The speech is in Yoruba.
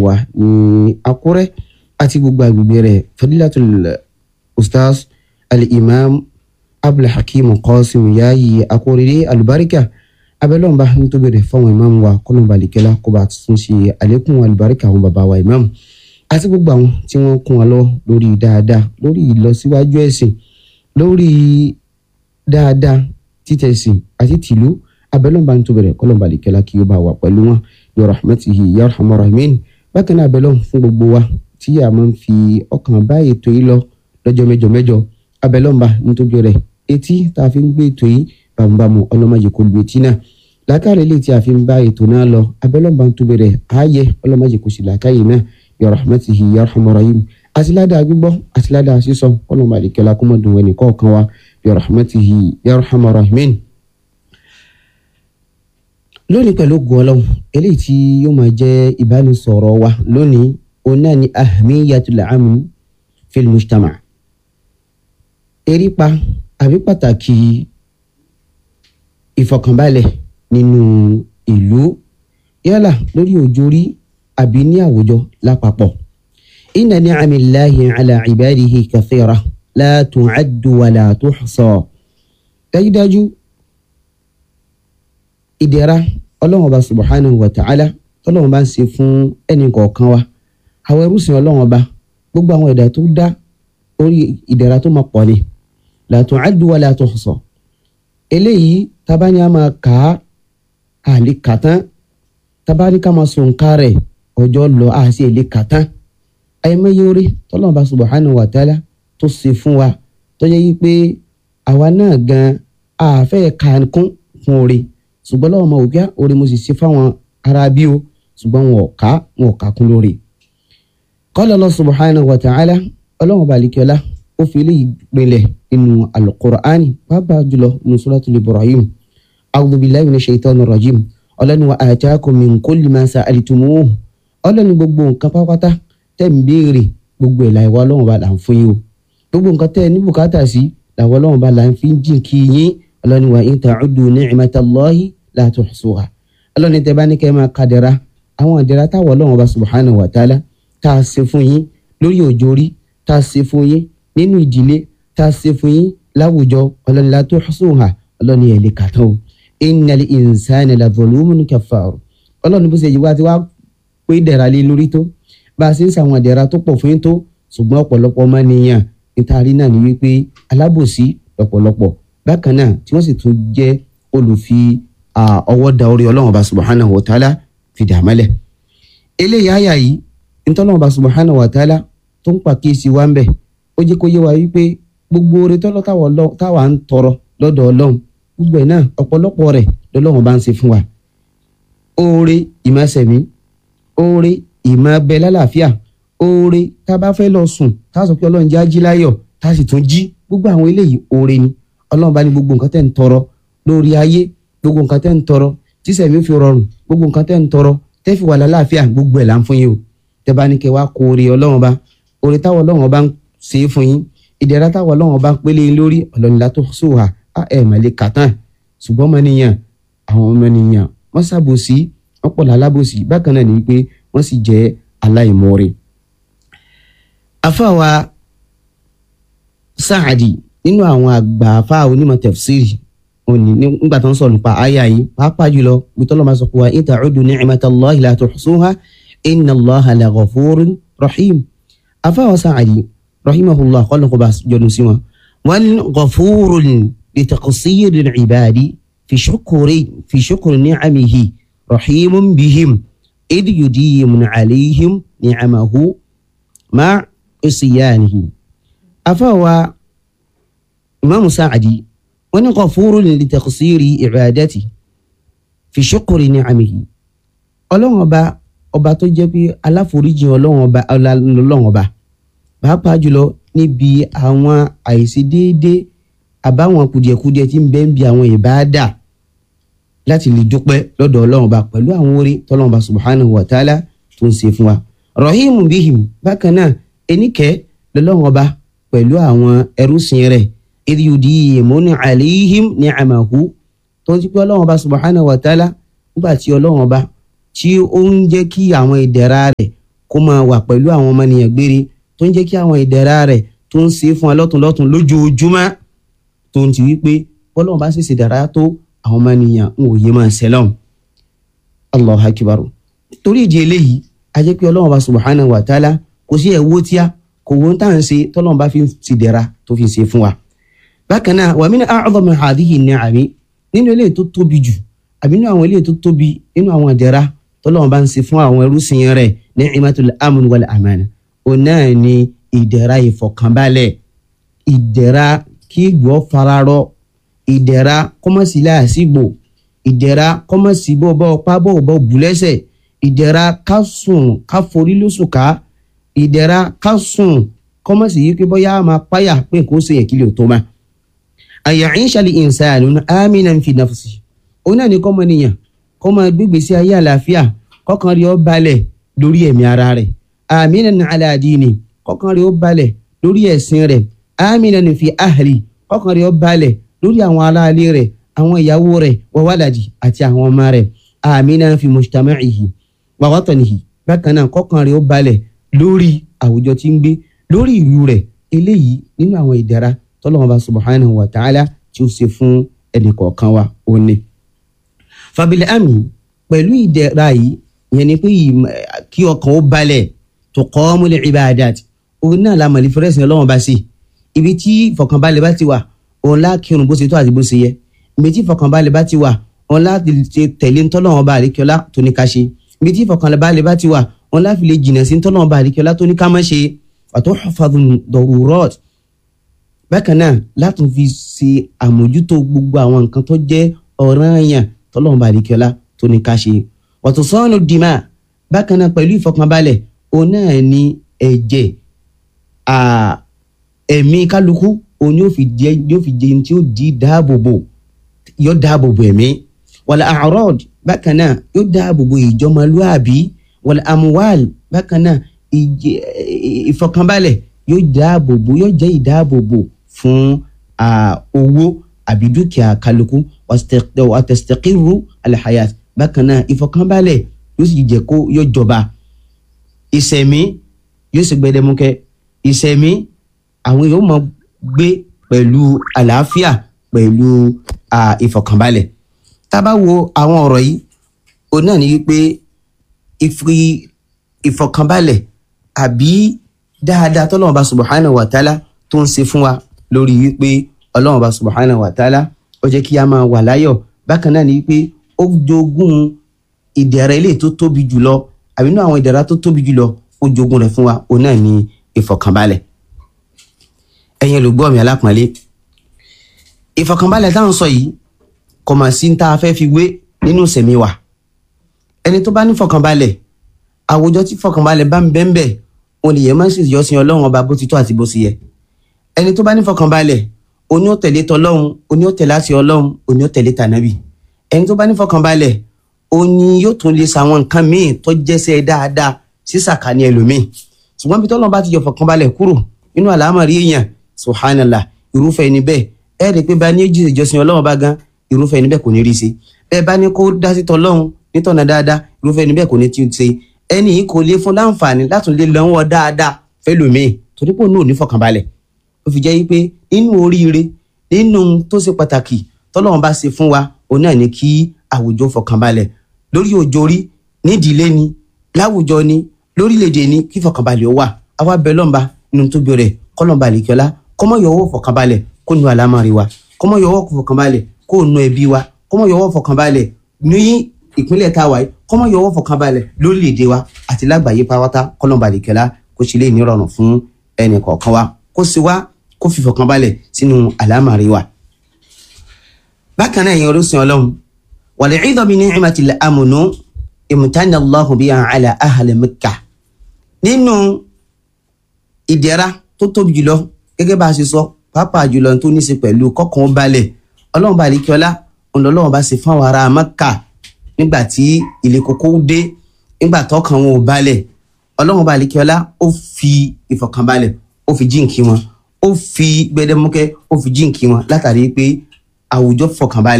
wa ní Àkúrẹ́ àti gbogbo agbègbè rẹ̀ fadilatul ustaz al-imam abdulhakeem qasim yayi akóredé alubarika abẹ́lọ́nba nítorí rẹ̀ fáwọn imam wa kọ́nọ̀ba lìkẹ́lá kó bá tún ṣe àlékún alubarika àwọn bàbá wa imam àti gbogbo àwọn tí wọ́n kún wa lọ lórí dáadáa lórí ìlọsíwájú ẹ̀sìn lórí dáadáa títẹ̀sìn àti tìlú abẹ́lọ́nba nítorí rẹ̀ kọ́nọ̀ba lìkẹ́lá kí ó bá wà pẹ̀lú wọn bi rahmatihi ya arhamar rahimin bákan náà abẹ́lọ́n fún gbogbo wa tí a máa ń fi ọkàn bá ètò yìí lọ lọ́jọ́ mẹ́jọ mẹ́jọ abẹ́lọ́nba nítorí rẹ̀ etí tá a fi ń gbé ètò yìí bàmùbàmù ọlọ́mọdé kò lu etí náà làákàrẹ̀ ilé tí a fi ń bá ètò náà lọ abẹ́lọ́nba nítorí rẹ̀ ààyè ọlọ́mọdé kò sì làákàyè náà ya rahmatihi ya arhamar rahim àtìládàá gbígbọ́ àtìládàá sísọ ọlọ́mọ àdìkẹ́lá kọ́mọdún wẹ̀ nìkọ́ọ̀kan wa ya rahmatihi ya arhamar rahimin lónìí pẹ̀lú ògùn ọlọ́run eléyìí tí yóò máa jẹ́ ìbánisọ̀rọ̀ wa lónìí òun náà ni ahmiyatul amn fil mujtama erípa àbí pàtàkì ìfọ̀kànbalẹ̀ nínú ìlú yálà lórí òjòrí àbí ní àwùjọ lápapọ̀ inna ni'amillahi ala ibadihi kathira la tu'addu wa la tuhsa dájúdájú ìdẹ̀ra ọlọ́run ọba subhanahu wa ta'ala tọ́lọ́run bá ń ṣe fún ẹnì kọ̀ọ̀kan wa àwọn ẹrúsìn ọlọ́run ọba gbogbo àwọn ẹ̀dá tó dá orí ìdẹ̀ra tó máa pọ̀ ni la tu'addu wa la tuhsa eléyìí tabani a máa kà á àlè kàtán tabani ká máa sùn ká rẹ̀ ọjọ́ lọ a sì lè kàtán ayẹmẹyẹ orí tọ́lọ́run ọba subhanahu wa ta'ala tó ṣe fún wa tó yẹ yí pé àwa náà gan àfẹ́ kànkún fún orí ṣùgbọ́n lọ́wọ́ ọmọ òkè orí mo sì ṣe fáwọn ará bí o ṣùgbọ́n wọn ò ká wọn ò ká kún lórí. qala Allah subhanahu wa ta'ala ọlọ́run balikiola ó fi eléyìí gbẹlẹ̀ nínú alukur'ani pàápàá jùlọ nínú suratul ibrahim a'udhu billahi minash shaitanir rajim ọlọ́ni wa atakum min kulli ma sa'altumuhu ọlọ́ni gbogbo nǹkan pápátá tẹ̀ ń béèrè gbogbo ẹ̀ láìwọ́ ọlọ́run bá là ń fún yín o gbogbo nǹkan tẹ̀ ní bùkátà sí làwọn ọlọ́run bá là ń fi jìn kí yín ọlọ́ni wa in ta'uddu ni'matallahi la tuhsuha ọlọ́ni tẹ́ bá ní kẹ́ máa kadẹ̀ra àwọn àdẹ̀ra táwọn ọlọ́run bá subhanahu wa ta'ala tá a ṣe fún yín lórí òjòrí tá a ṣe fún yín nínú ìdílé tá a ṣe fún yín láwùjọ ọlọ́ni la tuhsuha ọlọ́ni ẹ̀ lè kàtọ́ o innal insana la zulumun kaffar ọlọ́ni bó ṣe yí wá ti wá pé dẹ̀ra lé lórí tó bá a ṣe ń ṣàwọn àdẹ̀ra tó pọ̀ fún yín tó ṣùgbọ́n ọ̀pọ̀lọpọ̀ ọmọ nìyàn nítarí náà ni wípé alábòsí lọ́pọ̀lọpọ̀ bákan náà tí wọ́n sì tún jẹ́ olùfi ọwọ́ da orí ọlọ́run ọba subhanahu wa ta'ala fi dà mọ́lẹ̀. eléyìí àyà yìí ntọ́lọ́run ọba subhanahu wa ta'ala tó ń pàkíyèsí wa ń bẹ̀ ó jẹ́ kó yé wa wípé gbogbo oore tọ́lọ́ táwa ń tọrọ lọ́dọ̀ ọlọ́run gbogbo ẹ̀ náà ọ̀pọ̀lọpọ̀ rẹ̀ lọ́lọ́run bá ń ṣe fún wa. oore ìmọ̀sẹ̀mí oore ìmọ̀bẹ lálàáfíà oore tá a bá fẹ́ lọ sùn tá a sọ pé ọlọ́run jẹ́ ají láyọ̀ tá a sì tún jí gbogbo àwọn eléyìí oore ni ọlọ́run bá ní gbogbo nǹkan tẹ́ ń tọrọ lórí ayé gbogbo nǹkan tẹ́ ń tọrọ tíṣẹ̀mí fi rọrùn gbogbo nǹkan tẹ́ ń tọrọ tẹ́ fi wà lálàáfíà gbogbo ẹ̀ là ń fún yín o tẹ́ bá ní kẹ́ wá kó oore ọlọ́run bá oore táwọn ọlọ́run bá ń ṣe é fún yín ìdẹ̀ra táwọn ọlọ́run bá ń pélé yín lórí ọlọ́run látó sóhà á ẹ̀ mọ̀lẹ́ kàtàn ṣùgbọ́n ọmọnìyàn àwọn ọmọnìyàn wọ́n ṣàbòsí wọ́n pọ̀ lálábòsí bákan náà ni pé wọ́n sì jẹ́ aláìmoore. afáwa Sáàdì nínú àwọn àgbà afá onímọ̀ tafsiri òní nígbà tó ń sọ̀rọ̀ nípa àyà yìí pàápàá jùlọ bitọ́lọ́ máa sọ pé wa in ta'uddu ni'matallahi la tuhsuha inna Allaha la ghafurun rahim afáwa Sáàdì rahimahullah kọ́lọ́ kó bá jọdún sí wọn. wọn ghafurun li taqsiri al-ibadi fi shukri fi shukri ni'amihi rahimun bihim idh yudimun alayhim ni'amahu ma isyanihi afáwa imaamu saacadi wọn ní ghafurun li taqsiri ibadati fi shukri ni'amihi ọlọ́wọ́n ọba ọba tó jẹ́ pé aláforíjì ọlọ́wọ́n ọba ọlọ́wọ́n ọba pàápàá jùlọ níbi àwọn àìṣedéédé àbáwọn kùdìẹ̀kudiẹ tí ń bẹ ń bi àwọn ìbáàdà láti lè dúpẹ́ lọ́dọ̀ ọlọ́wọ́n ọba pẹ̀lú àwọn orí tọ́lọ́wọ́n ọba subhanahu wa ta'ala tó ń ṣe fún wa rahimu bihim bákan náà eníkẹ́ lọ́lọ́wọ́n ọba pẹ̀lú àwọn ẹrúsìn rẹ̀ ìdíyùdí ìmúni àlìhìm ní àmàhù tó ń ti pé ọlọ́run ọba subahana wa ta'ala nígbà tí ọlọ́run ọba tí ó ń jẹ́ kí àwọn ìdẹ̀ra rẹ̀ kó máa wà pẹ̀lú àwọn ọmọnìyàn gbére tó ń jẹ́ kí àwọn ìdẹ̀ra rẹ̀ tó ń ṣe fún wa lọ́tún lọ́tún lójoojúmọ́ tó ń ti wípé bọ́lọ́run bá sì ṣe dára tó àwọn ọmọnìyàn ń wòye máa ṣẹlọ́run allah akibar torí ìdí eléyìí a jẹ́ pé ọlọ́run bá subhanahu wa ta'ala kò sí ẹ̀wọ́ tíá kò wọ́n tá à ń ṣe tọ́lọ́run bá fi ti dẹ̀ra tó fi ṣe fún wa. bákan náà wa min a'zami hadhihi ni'ami nínú eléyìí tó tóbi jù àbí nínú àwọn eléyìí tó tóbi nínú àwọn ìdẹ̀ra tọ́lọ́run bá ń ṣe fún àwọn ẹrúsìn rẹ̀ ni'matul amn wal amana òun náà ni ìdẹ̀ra ìfọ̀kànbalẹ̀ ìdẹ̀ra kí gbọ́ fararọ ìdẹ̀ra kọ́mọ̀sí láàsìgbò ìdẹ̀ra kọ́mọ̀sí bọ́ bọ́ pábọ̀ bọ́ bùlẹ́sẹ̀ ìdẹ̀ra ká sùn ká forí lóṣù ká ìdẹ̀ra ká sùn kọ́mọ̀sí yìí pé bọ́yá máa páyà pé kó ṣe yẹn kí lè tó ma. àyàcíṣà lè insanu aminan fi nafsi òun náà ní kọ́mọ nìyàn kọ́mọ gbégbé sí ayé àlàáfíà kọ́kàn rí ó balẹ̀ lórí ẹ̀mí ara rẹ̀ aminan ala dini kọ́kàn rí ó balẹ̀ lórí ẹ̀sìn rẹ̀ aminan fi ahli kọ́kàn rí ó balẹ̀ lórí àwọn aráalé rẹ̀ àwọn ìyàwó rẹ̀ wa waladi àti àwọn ọmọ rẹ̀ aminan fi mujtama'ihi wa watanihi bákan náà kọ́kàn rẹ̀ ó balẹ̀ lórí àwùjọ tí ń gbé lórí ìlú rẹ̀ eléyìí nínú àwọn ìdára tọ́lọ́wọ́n bá subhanahu wa ta'ala tí ó ṣe fún ẹnì kọ̀ọ̀kan wa ó ní. fàbílẹ̀ àmì pẹ̀lú ìdẹ̀ra yìí ìyẹn ni pé kí ọkàn ó balẹ̀ tuqamul ibadat òun náà la mọ̀lẹ́ fẹ́rẹ́sì ọlọ́wọ́n bá sí ibi tí ìfọ̀kànbalẹ̀ bá ti wà òun lá kírun bó ṣe tó àti bó ṣe yẹ ibi tí ìfọ̀kànbalẹ̀ bá ti wà òun lá tẹ̀lé ntọ́lọ́wọ́n bá àríkíọ́lá tó ní ká ṣe ibi tí ìfọ̀kànbalẹ̀ bá ti wà òun lá fi lè jìnnà sí ntọ́lọ́wọ́n bá àríkíọ́lá tó ní ká má ṣe àtọ́ hafadun darurat bákan náà látún fi ṣe àmójútó gbogbo àwọn nǹkan tó jẹ́ ọ̀ranyàn tọ́lọ́wọ́n bá àríkíọ́lá tó ní ká ṣe wàtò sọ́ọ̀nù dìímà bákan náà pẹ̀lú ìfọ̀kànbalẹ̀ òun náà ní ẹ̀jẹ̀ ẹ̀mí kálukú òun yóò fi jẹ yóò fi jẹ tí ó di dáàbòbò yóò dáàbòbò ẹ̀mí wàlẹ̀ àrọ́d bákan náà yóò dáàbòbò ìjọmọlúàbí wàlẹ̀ àmúwàl bákan náà ìfọ̀kànbalẹ̀ yóò dáàbòbò yóò jẹ́ ìdáàbòbò fún owó àbí dúkìá kálukú wàtẹ̀sítẹ̀kìrú alhayat bákan náà ìfọ̀kànbalẹ̀ yóò sì jẹ́ kó yóò jọba ìsẹ̀mí yóò sì gbẹdẹmukẹ ìsẹ̀mí àwọn yóò máa gbé pẹ̀lú àlàáfíà pẹ̀lú ìfọ̀kànbalẹ̀ tá a bá wo àwọn ọ̀rọ̀ yìí òun náà ní wípé ìfọ̀kànbalẹ̀ àbí dáadáa tọ́lọ́run bá subhanahu wa ta'ala tó ń ṣe fún wa lórí wípé ọlọ́run bá subhanahu wa ta'ala ó jẹ́ kí a máa wà láyọ̀ bákan náà ní wípé ó jogún ìdẹ̀ra ilé tó tóbi jùlọ àbí inú àwọn ìdẹ̀ra tó tóbi jùlọ ó jogún rẹ̀ fún wa òun náà ní ìfọ̀kànbalẹ̀ ẹ̀yin olùgbọ́ mi alápọ̀nlé ìfọ̀kànbalẹ̀ táwọn sọ yìí kò mà sí tá a fẹ́ fi wé nínú ìsẹ̀mí wa ẹni tó bá ní fọ̀kànbalẹ̀ àwùjọ tí fọ̀kànbalẹ̀ bá ń bẹ́ẹ̀ bẹ́ẹ̀ òun nìyẹn máa ń ṣèjọ́ sin ọlọ́run ọba bó ti tó àti bó ti yẹ ẹni tó bá ní fọ̀kànbalẹ̀ oní ó tẹ̀lé tọlọ́run oní ó tẹ̀lé àti ọlọ́run oní ó tẹ̀lé tànábì ẹni tó bá ní fọ̀kànbalẹ̀ oní yóò tún lè sàwọn nǹkan míì tó jẹ́sẹ̀ dáadáa sí sàkání ẹlòmíì ṣùgbọ́n bí tọ́lọ́run bá ti yọ fọ̀kànbalẹ̀ kúrò nínú àlámọ̀rí èèyàn subhanallah irúfẹ́ ẹni bẹ́ẹ̀ ẹ rí i pé bá ní èjì ìjọsìn ọlọ́run bá gan irúfẹ́ ẹni bẹ́ẹ̀ kò ní rí sí bẹ́ẹ̀ bá ní kó dá sí tọlọ́run nítọ̀nà dáadáa irúfẹ́ ẹni bẹ́ẹ̀ kò ní ti ṣe ẹni yìí kò lè fún láǹfààní láti lè lọ́wọ́ dáadáa fẹ́lòmíì torí pé òun ò ní fọkànbalẹ̀ ó fi jẹ́ pé nínú oríire nínú tó ṣe pàtàkì tọ́lọ́run bá ṣe fún wa òun náà ní kí àwùjọ fọkànbalẹ̀ lórí òjòrí nídìílé ni láwùjọ ni lórílẹ̀‐èdè ni kí fọkànbalẹ̀ ó wà àwa bẹ lọ́nba nínú tóbi rẹ̀ kọ́lọ́nba àlèkíọ́lá kọ́mọ yọwọ́ fọkànbalẹ̀ kó nu àlámọ̀rí wa kọ́mọ yọwọ́ fọkànbalẹ̀ kó nu ẹbí wa kọ́mọ yọwọ́ fọkànbalẹ̀ ní ìpínlẹ̀ táwa yìí kọ́mọ yọwọ́ fọkànbalẹ̀ lórílẹ̀‐èdè wa àti lágbàáyé pátá kọ́lọ́nba àlèkíọ́lá kó ṣe lè nírọ̀rùn fún ẹnì kọ̀ọ̀kan wa kó sì wá kó fi fọkànbalẹ̀ sínú àlámọ̀rí wa. bákan náà ìyẹn orísun ọlọ́run wàlẹ̀ ìdọ̀bí ní ìmọ̀tìlẹ̀ amúnú ìmùtánà Allahu biha ala ahli Makkah nínú ìdẹ̀ra tó tóbi jùlọ gẹ́gẹ́ bá a ṣe sọ pàápàá jùlọ tó ní í ṣe pẹ̀lú kọ́kàn ó balẹ̀ ọlọ́run bá àlekíọ́lá ọlọ́run bá ṣe fáwọn ará Mẹ́kà nígbà tí ilé kókó dé nígbà tọ́kàn wọn ò balẹ̀ ọlọ́run bá àlekíọ́lá ó fi ìfọ̀kànbalẹ̀ ó fi jíǹkí wọn ó fi gbẹdẹmúkẹ́ ó fi jíǹkí wọn látàrí pé àwùjọ fọkànbalẹ̀.